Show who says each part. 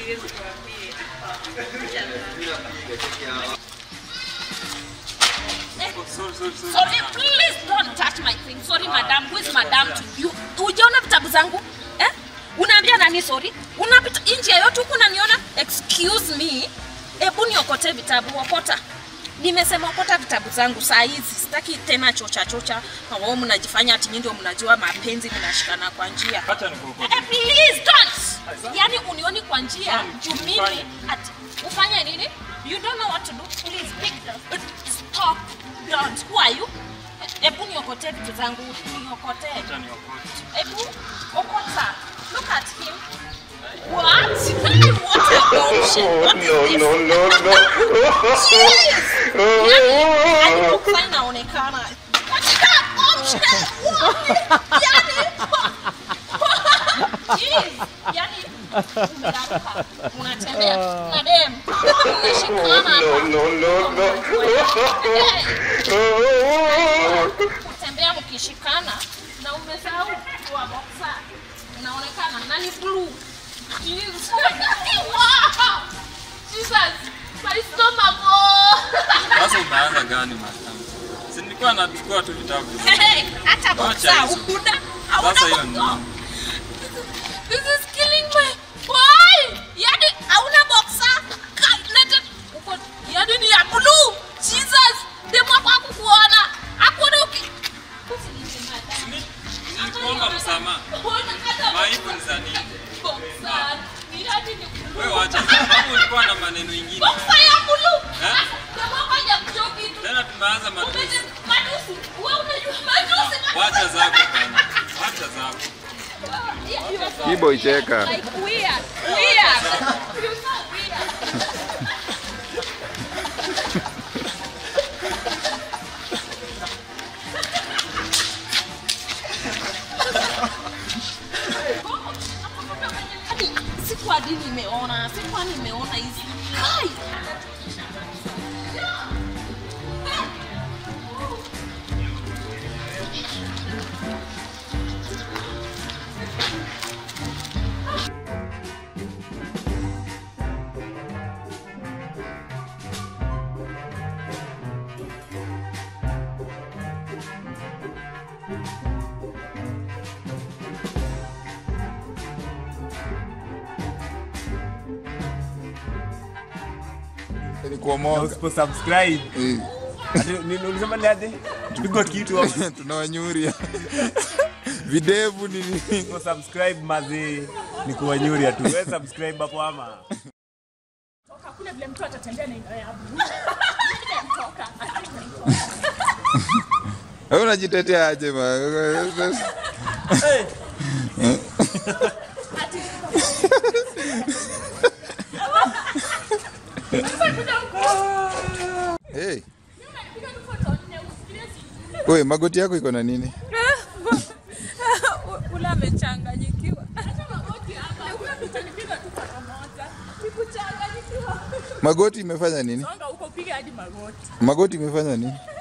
Speaker 1: Sorry, please don't touch my thing. Sorry, madam. Who is madam to you? Ujaona vitabu zangu? Eh? Unaambia nani sorry? Unapita nje yote huku unaniona? Excuse me. Hebu niokote vitabu, okota. Nimesema okota vitabu zangu saa hizi. Sitaki tena chocha chocha. Wao mnajifanya ati nyinyi ndio mnajua mapenzi mnashikana kwa njia.
Speaker 2: Acha nikuokote.
Speaker 1: Eh, please don't. Yaani unioni kwa njia juu mimi ati ufanye nini? You don't know what to do. Please pick the stop. Don't. Who are you? Hebu niokote vitu zangu, niokote.
Speaker 2: Acha niokote.
Speaker 1: Hebu okota. Look at him. What? Hey, what a bullshit. What is this?
Speaker 3: no, no, no.
Speaker 1: Jeez. Yaani, alipokuwa inaonekana. What is that bullshit? What? Yaani, Jeez. Yaani, umeraruka. Unatembea na dem. Unashikana
Speaker 3: No,
Speaker 1: hapa.
Speaker 3: no, no, no.
Speaker 1: kutembea mkishikana na umesahau kuwa boxer. Unaonekana na ni blue. Jesus. Wow. Jesus. My stomach. Oh.
Speaker 2: Sasa umeanza gani madam? Si nilikuwa nachukua tu vitabu.
Speaker 1: Hey, hata
Speaker 2: Wacha
Speaker 1: boxer
Speaker 2: hizo.
Speaker 1: ukuna. Hauna
Speaker 2: Sasa hiyo ni
Speaker 1: boxer.
Speaker 2: nini?
Speaker 1: This is killing me. Why? Yaani hauna boxer? Ka- nete- uko- Yaani ni ya blue. Jesus. Demu wako hakukuona. Hakuona uki- Usiniite madam.
Speaker 2: Nilikuomba msamaha. Maibu ni za nini? Wewe wacha. Kama ulikuwa na maneno mengine. Eh? Tena tumeanza matusi. Wacha zako bana. Wacha zako.
Speaker 3: Kibo icheka.
Speaker 1: Siku hadi nimeona, siku hadi nimeona hizi. Hai!
Speaker 3: Ni kuomoka.
Speaker 4: Usipo subscribe. Ati nini ulisema ni aje? Pigo kitu hapo.
Speaker 3: Tunawanyuria. Videvu ni nini?
Speaker 4: Usipo subscribe mazi ni kuwanyuria tu. Wewe subscribe hapo ama.
Speaker 1: Hakuna vile mtu atatembea na ina ya
Speaker 3: Wewe unajitetea aje ma? Hey. Wewe magoti yako iko na nini?
Speaker 5: ule amechanganyikiwa.
Speaker 3: Magoti imefanya nini?
Speaker 5: Songa huko piga hadi magoti.
Speaker 3: Magoti imefanya nini?